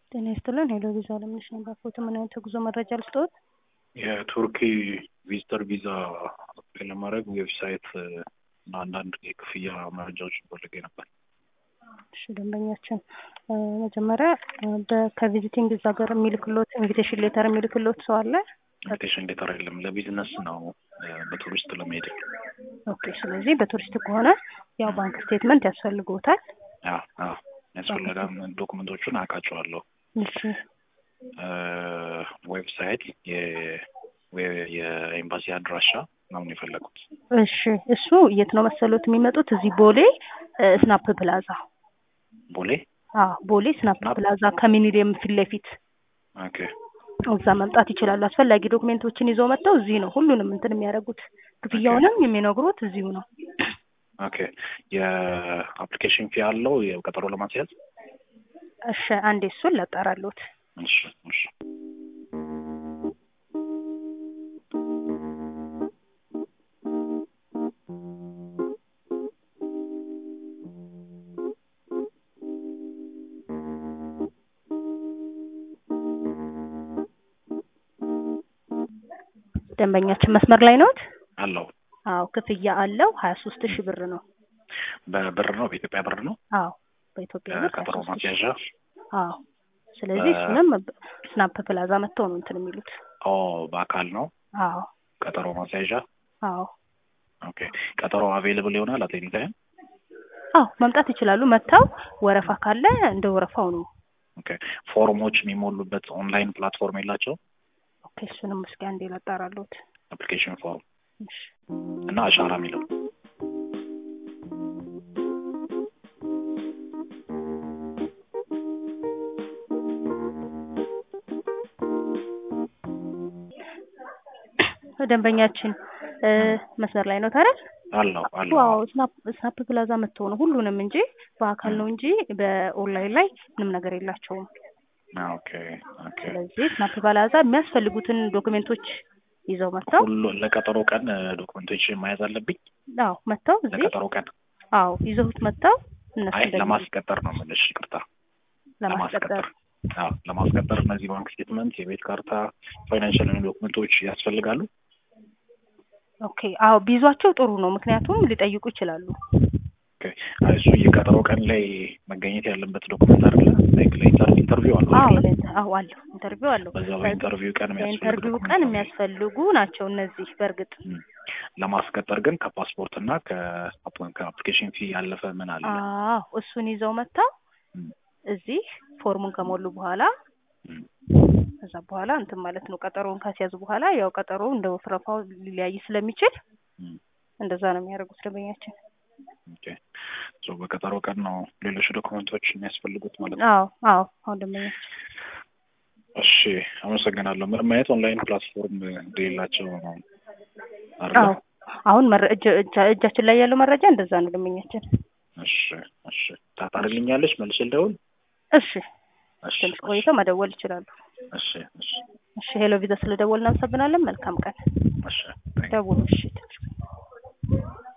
ጤና ይስጥልን ሄሎ ቪዛ አለምነሽ ነበር። ፎቶ ምን አይነት የጉዞ መረጃ ልስጥዎት? የቱርኪ ቪዚተር ቪዛ አፕላይ ለማድረግ ዌብሳይት እና አንዳንድ የክፍያ መረጃዎችን ፈልጌ ነበር። እሺ ደንበኛችን መጀመሪያ በ- ከቪዚቲንግ እዛ ሀገር የሚልክሎት ኢንቪቴሽን ሌተር የሚልክሎት ሰው አለ? ኢንቪቴሽን ሌተር የለም። ለቢዝነስ ነው በቱሪስት ለመሄድ። ኦኬ ስለዚህ በቱሪስት ከሆነ ያው ባንክ ስቴትመንት ያስፈልግዎታል። አዎ አዎ ያስፈለጋም ዶክመንቶቹን አውቃቸዋለሁ። እሺ ዌብሳይት የኤምባሲ አድራሻ ምናምን የፈለጉት እሺ እሱ የት ነው መሰሎት የሚመጡት? እዚህ ቦሌ ስናፕ ፕላዛ። ቦሌ አዎ ቦሌ ስናፕ ፕላዛ ከሚኒሊየም ፊት ለፊት ኦኬ እዛ መምጣት ይችላሉ። አስፈላጊ ዶክሜንቶችን ይዘው መጥተው እዚህ ነው ሁሉንም እንትን የሚያደርጉት። ክፍያውንም የሚነግሩት እዚሁ ነው። ኦኬ የአፕሊኬሽን ፊ አለው የቀጠሮ ለማስያዝ? እሺ አንዴ እሱን ላጣራሎት። እሺ እሺ ደንበኛችን መስመር ላይ ነዎት? አለው አዎ ክፍያ አለው ሀያ ሶስት ሺህ ብር ነው። በብር ነው በኢትዮጵያ ብር ነው አዎ በኢትዮጵያ ብር ቀጠሮ 23 ሺህ። ማስያዣ አዎ ስለዚህ እሱንም ስናፕ ፕላዛ መጥተው ነው እንትን የሚሉት። ኦ በአካል ነው አዎ ቀጠሮ ማስያዣ አዎ ኦኬ ቀጠሮ አቬይለብል ይሆናል አት ኤኒ ታይም አዎ መምጣት ይችላሉ። መጥተው ወረፋ ካለ እንደ ወረፋው ነው። ኦኬ ፎርሞች የሚሞሉበት ኦንላይን ፕላትፎርም የላቸው ኦኬ እሱንም እስኪ አንዴ ላጣራሎት። አፕሊኬሽን ፎርም እሺ እና አሻራ የሚለው ደንበኛችን እ መስመር ላይ ነው ታዲያ? አለው አለው ዋው ስናፕ ስናፕ ፕላዛ መጥተው ነው ሁሉንም እንጂ በአካል ነው እንጂ በኦንላይን ላይ ምንም ነገር የላቸውም። ኦኬ ኦኬ ስለዚህ ስናፕ ፕላዛ የሚያስፈልጉትን ዶክሜንቶች ይዘው መጥተው ሁሉ ለቀጠሮ ቀን ዶክመንቶች መያዝ አለብኝ አዎ መጥተው እዚህ ለቀጠሮ ቀን አዎ ይዘውት መጥተው እነሱ አይ ደግሞ ለማስቀጠር ነው የምልሽ ይቅርታ ለማስቀጠር አዎ ለማስቀጠር እነዚህ ባንክ ስቴትመንት የቤት ካርታ ፋይናንሻል ዶክመንቶች ያስፈልጋሉ ኦኬ አዎ ቢይዟቸው ጥሩ ነው። ምክንያቱም ሊጠይቁ ይችላሉ። ኦኬ አይ እሱ የቀጠሮ ቀን ላይ መገኘት ያለበት ዶክመንት አይደለ ላይክ ለኢንተርቪው አለው አዎ አይደለ? ለኢንተ- አዎ አለው ኢንተርቪው አለው። በዛ በኢንተርቪው ቀን የሚያስፈልግ በኢንተርቪው ዶክመንት ቀን ነው። የሚያስፈልጉ ናቸው እነዚህ በእርግጥ እም። ለማስቀጠር ግን ከፓስፖርት እና ከአፕ- ከአፕሊኬሽን ፊ ያለፈ ምን አለ? አዎ እሱን ይዘው መጥተው እም፣ እዚህ ፎርሙን ከሞሉ በኋላ እም። ከዛ በኋላ እንትን ማለት ነው። ቀጠሮውን ካስያዙ በኋላ ያው ቀጠሮው እንደ ወፍረፋው ሊለያይ ስለሚችል እም። እንደዛ ነው የሚያደርጉት ደንበኛችን። ኦኬ ሶ በቀጠሮ ቀን ነው ሌሎች ዶክመንቶች የሚያስፈልጉት ማለት ነው። አዎ አዎ አሁን ደንበኛችን እሺ አመሰግናለሁ። ምንም አይነት ኦንላይን ፕላትፎርም እንደሌላቸው ነው አይደለ? አዎ አሁን መረ- እጅ- እጃ- እጃችን ላይ ያለው መረጃ እንደዛ ነው ደንበኛችን። እሺ እሺ ታጣርልኛለሽ መልሼ ልደውል? እሺ እሺ ትንሽ ቆይተው መደወል ይችላሉ። እሺ እሺ እሺ ሄሎ ቪዛ ስለደወል እናመሰግናለን። መልካም ቀን። እሺ ደውሉ። እሺ ትንሽ